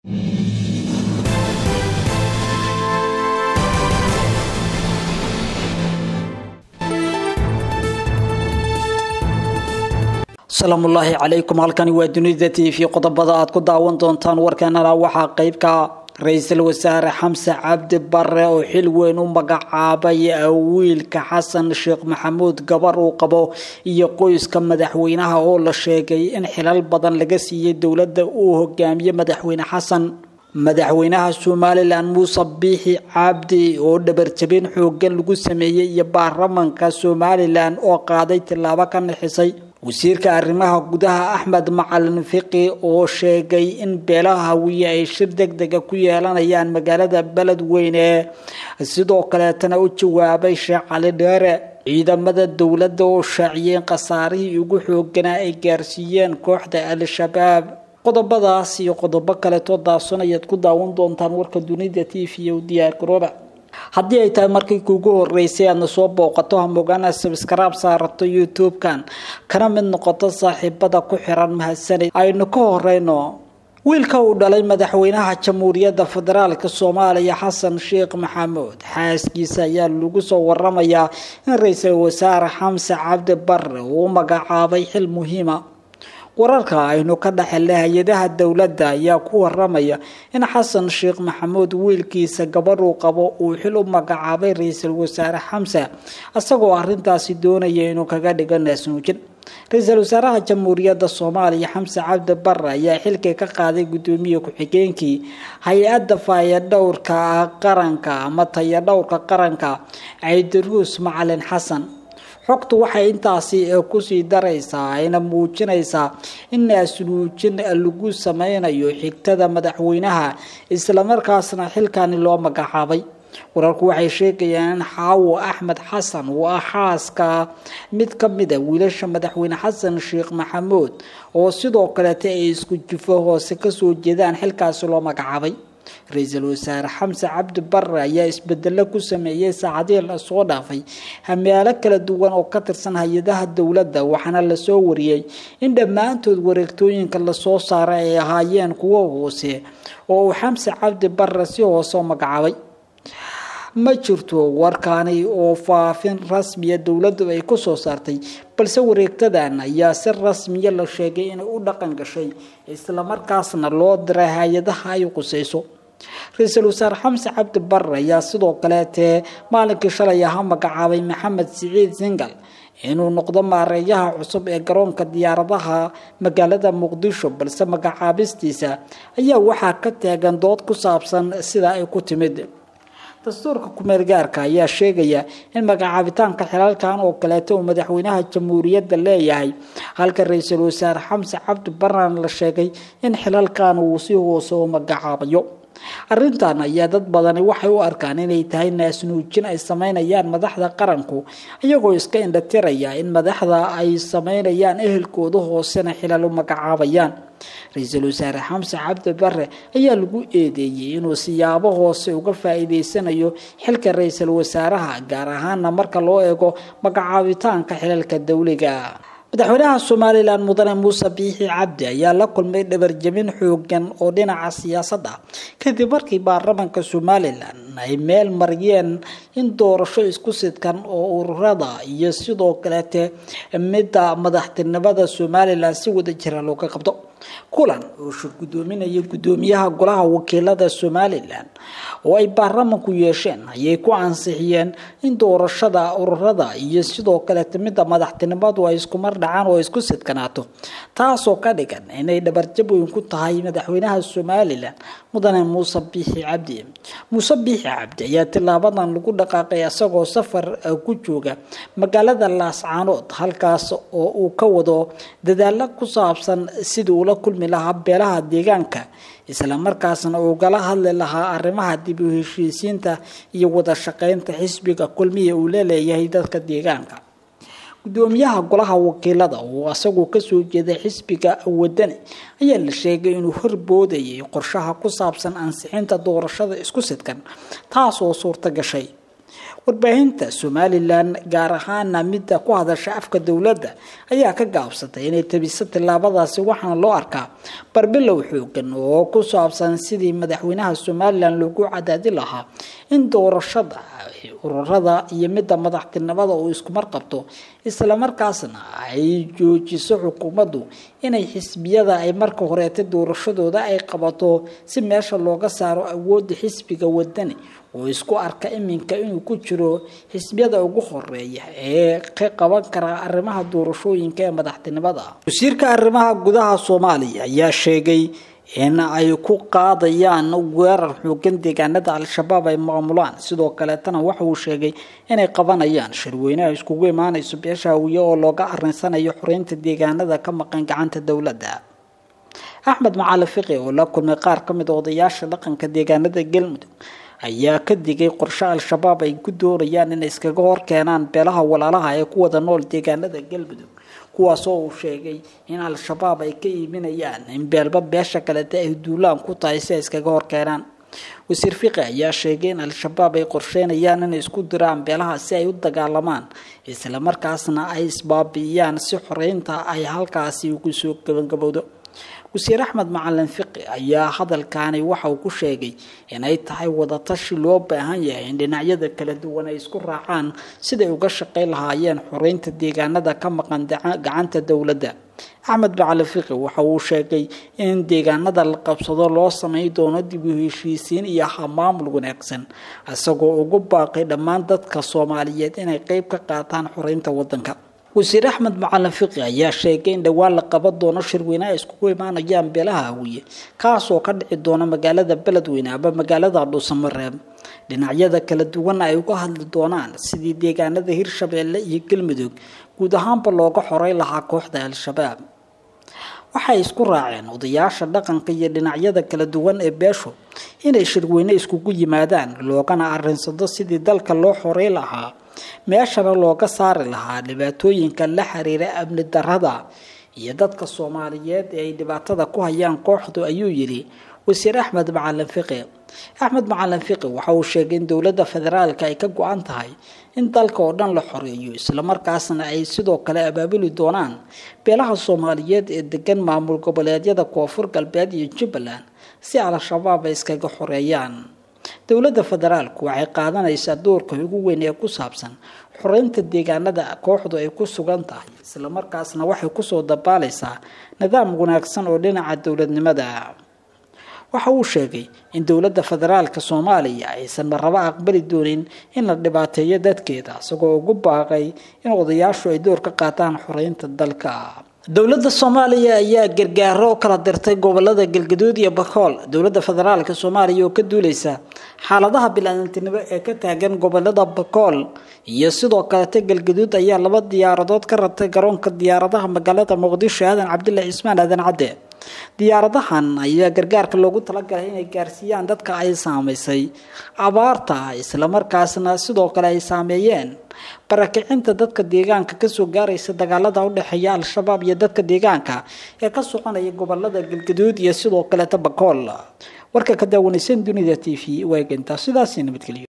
asalaamullaahi calaykum halkani waa dunida t v qodobada aad ku daawan doontaan warkeenana waxaa qeybka ra-iisul wasaare xamse cabdi bare oo xil weyn u magacaabay wiilka xasan sheekh maxamuud gabar uu qabo iyo qoyska madaxweynaha oo la sheegay in xilal badan laga siiyey dowladda uu hogaamiye madaxweyne xasan madaxweynaha somalilan muuse biixi cabdi oo dhabarjabin xoogan lagu sameeyey iyo baarlamanka somalilan oo qaaday tillaabo ka nixisay wasiirka arrimaha gudaha axmed macalin fiqi oo sheegay in beelaha hawiye ay shir deg dega ku yeelanayaan magaalada beledweyne sidoo kaleetana u jawaabay sheekh cali dheere ciidamada dowladda oo shaaciyeen khasaarihii ugu xooganaa ay gaarsiiyeen kooxda al-shabaab qodobadaas iyo qodobo kaleetoo daadson ayaad ku daawan doontaan warka dunida t v u diyaar garooba haddii ay tahay markii kuugu horeysay aadna soo booqato hamogaana sabskaraab saarato youtube-kan kana mid noqoto saaxiibada ku xiran mahadsanid aynu ka horeyno wiilka uu dhalay madaxweynaha jamhuuriyadda federaalk soomaaliya xasan sheekh maxamuud xaaskiisa ayaa lagu soo waramayaa in ra-iisul wasaare xamse cabdi bare uu magacaabay xil muhiima wararka aynu ka dhexelnay hay-adaha dowladda ayaa ku waramaya in xasan sheekh maxamuud wiilkiisa gabadhuu qabo uu xil u magacaabay ra-iisul wasaare xamse isagoo arintaasi doonaya inuu kaga dhigo naasnuujin ra-iisul wasaaraha jamhuuriyadda soomaaliya xamse cabdi bare ayaa xilkii ka qaaday guddoomiye ku-xigeenkii hay-adda faayadhowrka qaranka ama tayadhowrka qaranka caydiruus macalin xasan xogtu waxay intaasi kusii daraysaa ayna muujinaysaa in naasnuujin lagu sameynayo xigtada madaxweynaha islamarkaasna xilkani loo magacaabay wararku waxay sheegayaan in xaawo axmed xasan uu ah xaaska mid ka mida wiilasha madaxweyne xasan sheekh maxamuud oo sidoo kaleeta ay isku jufo hoose kasoo jeedaan xilkaasi loo magacaabay ra-iisul wasaare xamse cabdi bare ayaa isbedelo ku sameeyey saacadihii lasoo dhaafay hamaalo kala duwan oo ka tirsan hay-adaha dowladda waxaana lasoo wariyey in dhammaantood wareegtooyinka lasoo saaray ay ahaayeen kuwo hoose oo uu xamse cabdi bare si hoose u magacaabay ma jirto warkaani oo faafin rasmiya dowladdu ay kusoo saartay balse wareegtadan ayaa si rasmiya la sheegay inay u dhaqan gashay islamarkaasna loo diray hay-adaha ay qusayso ra-iisul wasaare xamse cabdi bare ayaa sidoo kaleetee maalinkii shalay ahaa magacaabay maxamed siciid singal inuu noqdo maareeyaha cusub ee garoonka diyaaradaha magaalada muqdisho balse magacaabistiisa ayaa waxaa ka taagan dood ku saabsan sida ay ku timid dastuurka kumeel gaarka ayaa sheegaya in magacaabitaanka xilalkan oo kaleeto uu madaxweynaha jamhuuriyadda leeyahay halka ra-iisul wasaare xamse cabdi baran la sheegay in xilalkan uu si hoose u magacaabayo arrintan ayaa dad badani waxay u arkaan inay tahay naasnuujin ay sameynayaan madaxda qaranku iyagoo iska indhatiraya in madaxda ay sameynayaan ehelkooda hoosena xilal u magacaabayaan ra-iisul wasaare xamse cabdi bare ayaa lagu eedeeyey inuu siyaabo hoose uga faa-iideysanayo xilka ra-iisul wasaaraha gaar ahaana marka loo eego magacaabitaanka xilalka dowliga madaxweynaha somalilan mudane muuse biixi cabdi ayaa la kulmay dhabarjabin xoogan oo dhinaca siyaasadda kadib markii baarlamanka somalilan ay meel mariyeen in doorasho isku sidkan oo ururada iyo sidoo kaleete midda madaxtinimada somalilan si wada jira looga qabto kulan oo shir guddoominaya guddoomiyaha golaha wakiilada somalilan oo ay baarlamanku yeesheen ayay ku ansixiyeen in doorashada ururada iyo sidoo kaleeta midda madaxtinimadu ay iskumar dhacaan oo isku sidkanaato taasoo ka dhigan inay dhabarjab weyn ku tahay madaxweynaha somalilan mudane muuse biixi cabdi muuse biixi cabdi ayaa tilaabadan lagu dhaqaaqay isagoo safar ku jooga magaalada laascaanood halkaas oo uu ka wado dadaalo ku saabsan sidii ula kulmi lahaa beelaha deegaanka islamarkaasna ugala hadli lahaa arrimaha dib u heshiisiinta iyo wada shaqeynta xisbiga kulmiya uu laleeyahay dadka deegaanka gudoomiyaha golaha wakiilada oo isagu kasoo jeeday xisbiga wadani ayaa la sheegay inuu horboodayay qorshaha ku saabsan ansixinta doorashada isku sidkan taas oo suurta gashay warbaahinta somalilan gaar ahaana midda ku hadasha afka dowladda ayaa ka gaabsatay inay tabiso tillaabadaasi waxaana loo arkaa barbilow xoogan oo ku saabsan sidii madaxweynaha somalilan loogu cadaadi lahaa in doorashada ururada iyo midda madaxtinimada uu iskumar qabto islamarkaasna ay joojiso xukuumaddu inay xisbiyada ay marka horeeta doorashadooda ay qabato si meesha looga saaro awoodda xisbiga wadani oo isku arka iminka inuu ku jiro xisbiyada ugu horeeya ee ka qaban kara arrimaha doorashooyinka ee madaxtinimada wasiirka arrimaha gudaha soomaaliya ayaa sheegay in ay ku qaadayaan weerar xoogan deegaanada al-shabaab ay maamulaan sidoo kaleetana waxa uu sheegay inay qabanayaan shirweyneha iskugu imaanayso beesha hawiye oo looga arinsanayo xoreynta deegaanada ka maqan gacanta dowladda axmed macali fiqi oo la kulmay qaar ka mid a odayaasha dhaqanka deegaanada galmudug ayaa ka digay qorshe al-shabaab ay ku doonayaan inay iskaga hor keenaan beelaha walaalaha ee ku wada nool deegaanada galmudug kuwaasoo uu sheegay in al-shabaab ay ka iibinayaan in beelba beesha kaleta ay duulaan ku tahay si ay iskaga hor keenaan wasiir fiqi ayaa sheegay in al-shabaab ay qorsheynayaan inay isku diraan beelaha si ay u dagaalamaan islamarkaasna ay isbaabi'iyaan si xoreynta ay halkaasi ugu soo gabangabowdo wasiir axmed macalin fiqi ayaa hadalkaani waxa uu ku sheegay inay tahay wadatashi loo baahan yahay in dhinacyada kala duwan ay isku raacaan siday uga shaqayn lahaayeen xoreynta deegaanada ka maqan gacanta dowladda axmed macalin fiqi waxa uu sheegay in deegaanada la qabsado loo samayn doono dib u heshiisiin iyo hamaamul wanaagsan isagoo ugu baaqay dhammaan dadka soomaaliyeed inay qeyb ka qaataan xoreynta wadanka wasiir axmed macalin fiqi ayaa sheegay in dhowaan la qaban doono shirweyne ay iskugu imaanayaan beelaha hawiye kaasoo ka dhici doona magaalada beledweyne ama magaalada dhuusamareeb dhinacyada kala duwan ay uga hadli doonaan sidii deegaanada hirshabeelle iyo galmudug guud ahaanba looga xorey lahaa kooxda al-shabaab waxay isku raaceen odayaasha dhaqanka iyo dhinacyada kala duwan ee beeshu inay shirweyne iskugu yimaadaan loogana arinsado sidii dalka loo xorey lahaa meeshana looga saari lahaa dhibaatooyinka la xiriira amni darada iyo dadka soomaaliyeed ee ay dhibaatada ku hayaan kooxdu ayuu yidhi wasiir axmed macalin fiqi axmed macalin fiqi waxa uu sheegay in dowladda federaalka ay ka go-an tahay in dalka oo dhan la xoreeyo islamarkaasna ay sidoo kale abaabuli doonaan beelaha soomaaliyeed ee degan maamul goboleedyada koonfur galbeed iyo jubbaland si al-shabaab ay iskaga xoreeyaan dowladda federaalku waxay qaadanaysaa doorka ugu weyn ee ku saabsan xoreynta deegaanada kooxdu ay ku sugan tahay islamarkaasna waxay kusoo dabaalaysaa nidaam wanaagsan oo dhinaca dowladnimada waxa uu sheegay in dowladda federaalka soomaaliya aysan marrabo aqbali doonin in la dhibaateeyo dadkeeda isagoo ugu baaqay in odayaashu ay door ka qaataan xoreynta dalka dowladda soomaaliya ayaa gargaaro u kala dirtay gobolada galgaduud iyo bakool dowladda federaalka soomaaliya oo ka duuleysa xaaladaha bil-aadantinimo ee ka taagan gobolada bakool iyo sidoo kalete galgaduud ayaa laba diyaaradood ka ratay garoonka diyaaradaha magaalada muqdisho aadan cabdilla cismaan aadan cadde diyaaradahan ayaa gargaarka loogu talagalay inay gaarsiiyaan dadka ay saameysay abaarta islamarkaasna sidoo kale ay saameeyeen barakicinta dadka deegaanka kasoo gaaraysa dagaalada udhexeeya al-shabaab iyo dadka deegaanka ee ka soconaya gobolada galgaduud iyo sidoo kaleeta bakool warka ka daawanaysan dunida t v waa eegantaa sidaasi nabadgelyo